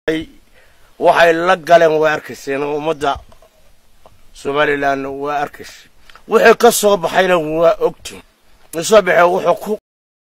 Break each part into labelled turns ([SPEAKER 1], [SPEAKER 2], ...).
[SPEAKER 1] waxay la galeen waa arkayseen oo ummadda somalilan waa arkaysa wixii ka soo baxayna waa ogtiin soo baxee wuxuu ku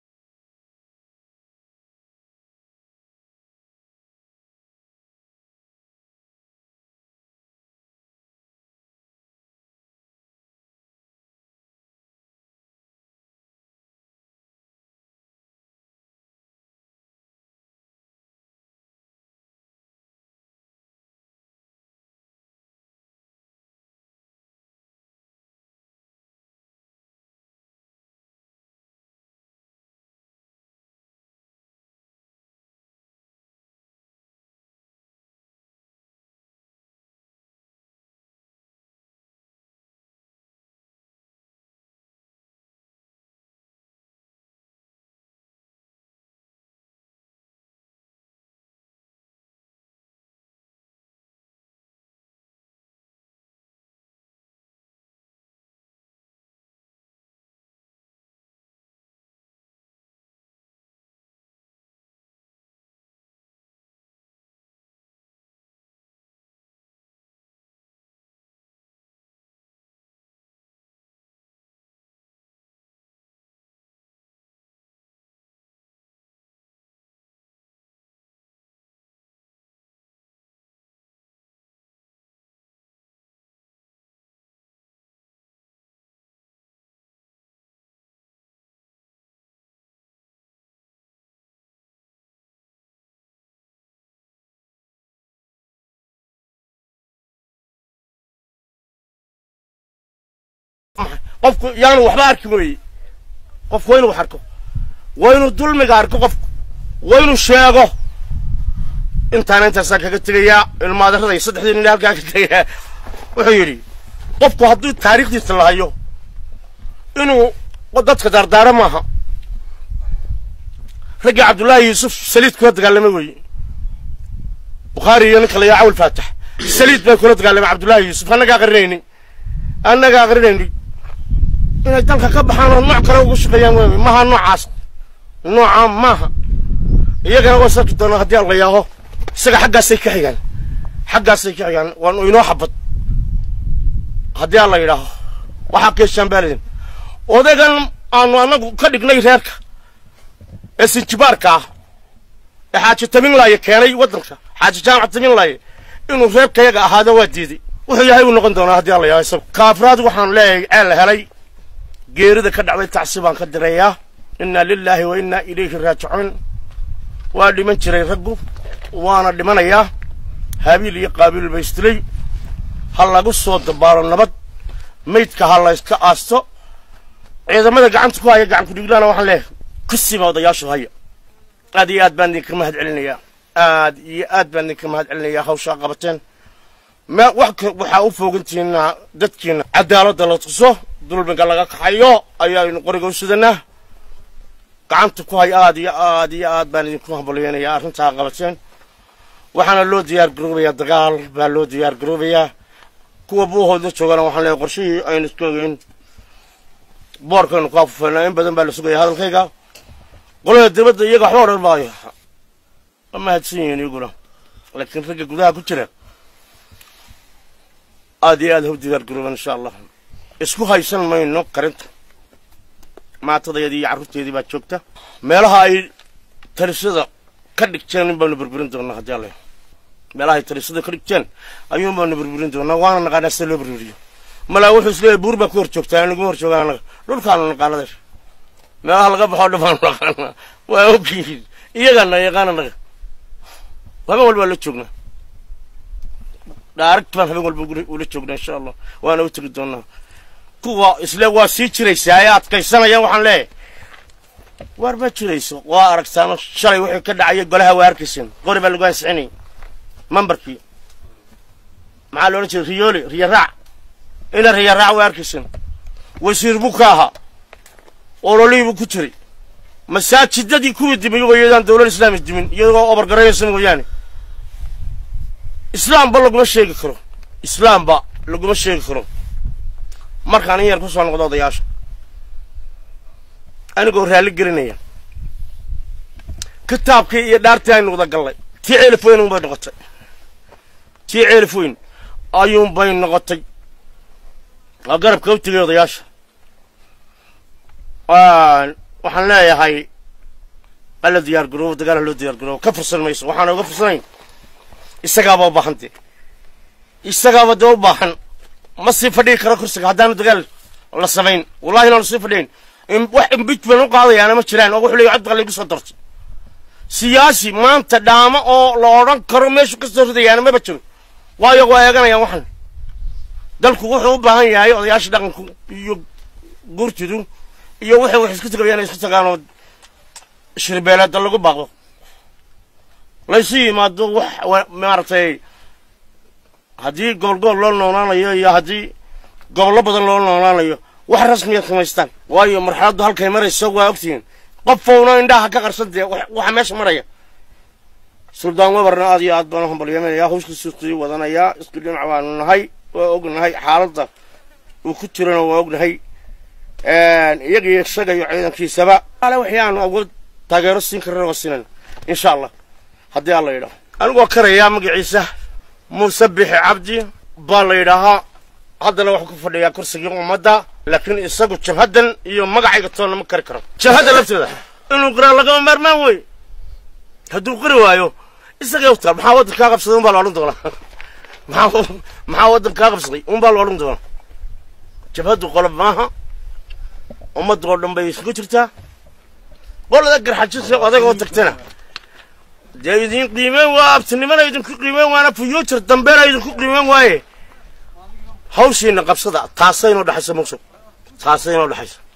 [SPEAKER 1] qofku yaanu waxba arki weye qofku waa inuu wax arko waa inuu dulmiga arko qofku waa inuu sheego intaana intaasaan kaga tegayaa ilmaadarada iyo saddexdii nin halkaa ka tegayaa wuxuu yidhi qofku hadduu taariikhdiisa la hayo inuu dadka daardaaro maaha raggii cabdullaahi yuusuf saliid kula dagaalamay weeye bukhaari iyo ninka la yaa cawil faatax saliid bay kula dagaalamay cabdullaahi yuusuf annaga aqrinayni annaga aqrinayni inay dalka ka baxaan oo nooc kale ugu shaqeeyaan wey maha noocaas nooca maaha iyagana waa sarki doonaa haddii alla yaaho isaga xaggaasay ka xigaan xaggaasay ka xigaan waan inoo xabad haddii alla yidhaaho waxaa keeshaan baaladin odaygan aanu annagu ka dhignay reerka ee sinjibaarka ah ee xaaji taminlaaye keenay waddanka xaaji jaamac taminlaaye inuu reerkayaga ahaado waa diiday wuxuu yahay uu noqon doonaa haddii alla yaaho isaga kaafraad waxaan leeyahay ceel helay geerida ka dhacday tacsi baan ka dirayaa innaa lilaahi wa innaa ilayhi raajicuun waa dhiman jiray raggu waana dhimanayaa haabiil iyo qaabiil ba isdilay ha lagu soo dabaalo nabad maydka ha la yska aasto ciidamada gacanta ku haya gacan kudhiglaana waxaan leeyahay kusiba odayaashu haya aad iyo aad baan idinka mahad celinayaa aad iyo aad baan idinka mahad celinayaa hawshaa qabateen me wax waxaa u foogantihiina dadkiina cadaaladda la tuso dulmiga laga kaxayo ayaaynu qoriga u sudanaa gacanta ku hay aad iyo aad iyo aad baan idinku hambalyeynayaa arrintaa qabateen waxaana loo diyaar garoobayaa dagaal baa loo diyaar garoobayaa kuwa buuhoodla joogana waxaan leeyahay qorshihii aynu isku ogeyn boorkaynu ku afufeynaa in badan baa la sugaya hadalkayga qolada dibadda iyaga waxba odhan maayo ma mahadsan yihiin iyaguna laakiin ragga gudaha ku jira aad iyo aad ha u diyaar garooban insha allah isku haysan mayno karinta maatadayadii iyo carruurteedii baa joogta meelaha ay talisada ka dhigteen in baanu burburin doonaa haddii alla meelaha ay talisada ka dhigteen ayuun baanu burburin doonaa waana naqaanaa sida loo burburiyo malaa wuxuu isleeyahay buur baa ku hor joogtaa naguma hor joogaan annaga dhulkaanu naqaanadeer meelaha laga baxoo dhan baanu naqaanaa waa ogyihiin iyagaana yaqaan annaga habeen walba la joognaa dhaaragt baan habeen walba ula joognaa insha allah waana u tegi doonaa kuwa isle waa sii jiraysaa ee adkaysanaya waxaan leeyahay waar ma jirayso waa aragtaano shalay wixii ka dhacaya golaha waa arkayseen qori baa lagu ansixinayay mambarkii maxaa loodhan jiray riyooli riyo raac ina riyo raac waa arkayseen wasiir buu ka ahaa ololihii buu ku jiray masaajidadii kuwii dimay iyadaan dowlad islaami dimin iyagoo obargaraynaysa mooyaane islaamba laguma sheegi karo islaamba laguma sheegi karo markaan in yar ku soo noqdo odayaasha anigoo raalli gelinaya kitaabkii iyo dhaartii aynu wada gallay tii ceelif weyn unbay noqotay tii ceelif weyn ayuunbay noqotay waa garabka u tegay odayaasha waxaan leeyahay alla diyaar garoobo dagaala loo diyaar garoobo ka fursan mayso waxaana uga fursanayn isagaaba u baahan dee isagaaba dee u baahan ma sii fadhigi karo kursiga haddaanu dagaal la samayn wallahi inaanu sii fadhigayn wax imbijment u qaadayaana ma jiraan oo wuxuu leeyahy codbaa laygu soo dartay siyaasi maanta dhaamo oo la odhan karo meeshu ka soo ridayaana maba jiro waayo waa eeganayaan waxan dalku wuxuu u baahan yahay odayaasha dhaqanku iyo guurtidu iyo waxay wax isku tagayaan isku tagaanoo shirbeeleeda lagu baaqdo laysu yimaado wax maaragtay haddii gobol gobol loo noolaanayo iyo haddii gobollo badan loo noolaanayo wax rasmiyaad samaystaan waayo marxaladdu halkay marayso waa ogtihiin qofowna indhaha ka qarsan dee waxa meesha maraya suldaan wabarna aad iyo aad baan u hambalyamaynayaa hawshkiisu sii wadanayaa isku dhinac baanu nahay waa ognahay xaaladda uu ku jirana waa ognahay iyagiyo isaga iyo ciidankiisaba ale wixii aanu awood taageero siin karana waa siinayna insha allah haddii alla yidhaho anigoo karayaa magaciisa muuse bixi cabdi baa la yidhaahaa haddana wuxuu ku fadhiyaa kursigii ummadda laakiin isagu jabhaddan iyo magacayga toonna ma kari karo jabhadda lafteeda inuu qiraa lagama maarmaan wey hadduu qiri waayo isagay utaal maxaa waddankaa qabsaday un baa la odhan doonaa maxaa maxaa waddankaa qabsaday un baa la odhan doonaa jabhaddu qolob maaha ummadda oo dhan bay isugu jirtaa qolada garxajisa odaga oo tagtana dee idin qiimeen waa abtinimana idinku qiimeen waana future dambeena idinku qiimeen waaye hawshiina qabsada taasay inoo dhexaysa maqsud taasay inoo dhexaysa